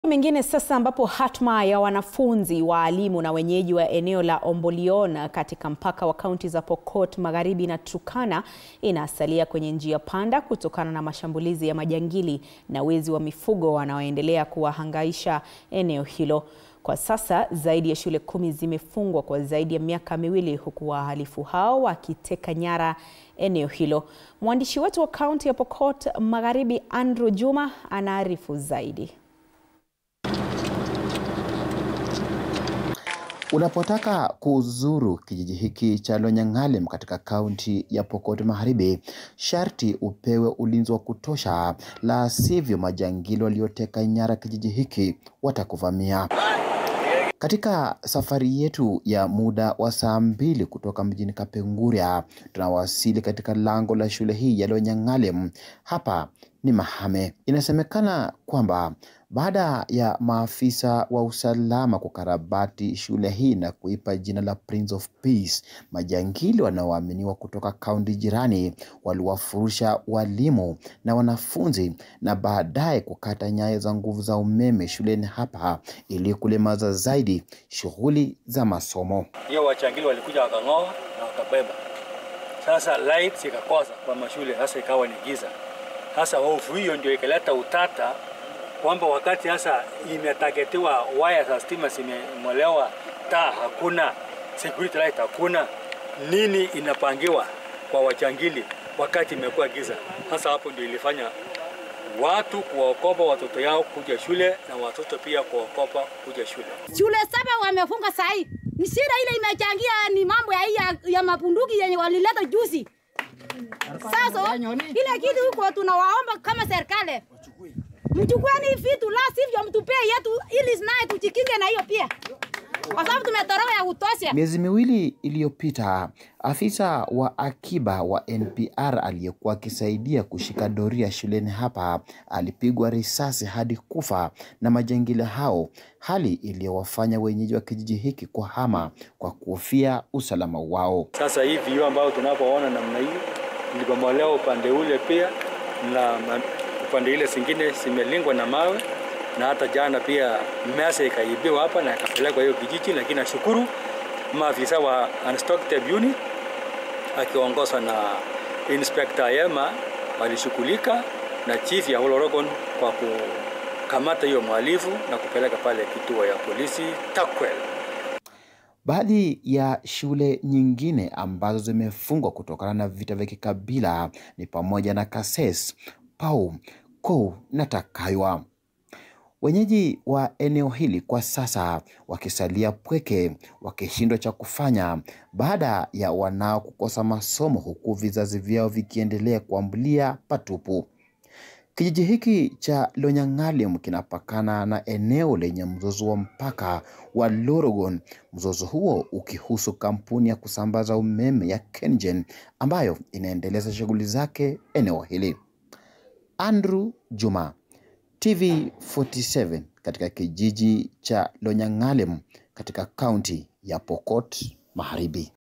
mengine sasa ambapo hatma ya wanafunzi waalimu na wenyeji wa eneo la Ombolion katika mpaka wa kaunti za Pokot Magharibi na Turkana inasalia kwenye njia panda kutokana na mashambulizi ya majangili na wezi wa mifugo wanaoendelea kuwahangaisha eneo hilo. Kwa sasa zaidi ya shule kumi zimefungwa kwa zaidi ya miaka miwili huku wahalifu hao wakiteka nyara eneo hilo. Mwandishi wetu wa kaunti ya Pokot Magharibi Andrew Juma anaarifu zaidi. Unapotaka kuzuru kijiji hiki cha Lonyangalem katika kaunti ya Pokot Magharibi, sharti upewe ulinzi wa kutosha, la sivyo majangili walioteka nyara kijiji hiki watakuvamia. Katika safari yetu ya muda wa saa mbili kutoka mjini Kapenguria, tunawasili katika lango la shule hii ya Lonyangalem. Hapa ni Mahame. Inasemekana kwamba baada ya maafisa wa usalama kukarabati shule hii na kuipa jina la Prince of Peace, majangili wanaoaminiwa kutoka kaunti jirani waliwafurusha walimu na wanafunzi na baadaye kukata nyaya za nguvu za umeme shuleni hapa ili kulemaza zaidi shughuli za masomo. Hiyo wachangili walikuja wakang'oa na wakabeba. Sasa light zikakosa kwa mashule, sasa ikawa ni giza. Sasa hofu hiyo ndio ikaleta utata kwamba wakati sasa imetagetiwa waya za stima zimemolewa, taa hakuna, security light hakuna, nini inapangiwa kwa wachangili wakati imekuwa giza? Sasa hapo ndio ilifanya watu kuwaokopa watoto yao kuja shule na watoto pia kuwaokopa kuja shule. Shule saba wamefunga sahi, ni shida ile imechangia, ni mambo ya, ya, ya mapunduki yenye walileta juzi. Sasa ile kitu huko tunawaomba kama serikali mchukueni vitu, la sivyo mtupee yetu, ili naye tujikinge na hiyo pia, kwa sababu tumetoroka ya kutosha. Miezi miwili iliyopita, afisa wa akiba wa NPR aliyekuwa akisaidia kushika doria shuleni hapa alipigwa risasi hadi kufa na majangili hao, hali iliyowafanya wenyeji wa kijiji hiki kuhama kwa kuhofia usalama wao. Sasa hii vioo ambayo tunapoona namna hii ilibomolewa upande ule pia na upande ile zingine zimelingwa na mawe na hata jana pia meza ikaibiwa hapa na ikapelekwa hiyo kijiji, lakini nashukuru maafisa wa Unstocked Unit akiongozwa na Inspector Yema walishughulika na chief ya Olorogon kwa kukamata hiyo mhalifu na kupeleka pale kituo ya polisi Takwel. Baadhi ya shule nyingine ambazo zimefungwa kutokana na vita vya kikabila ni pamoja na Kases, Pau, Kou na Takaywa. Wenyeji wa eneo hili kwa sasa wakisalia pweke, wakishindwa cha kufanya baada ya wanao kukosa masomo, huku vizazi vyao vikiendelea kuambulia patupu. Kijiji hiki cha Lonyangalem kinapakana na eneo lenye mzozo wa mpaka wa Lorogon, mzozo huo ukihusu kampuni ya kusambaza umeme ya KenGen ambayo inaendeleza shughuli zake eneo hili. Andrew Juma, TV 47 katika kijiji cha Lonyangalem katika kaunti ya Pokot Magharibi.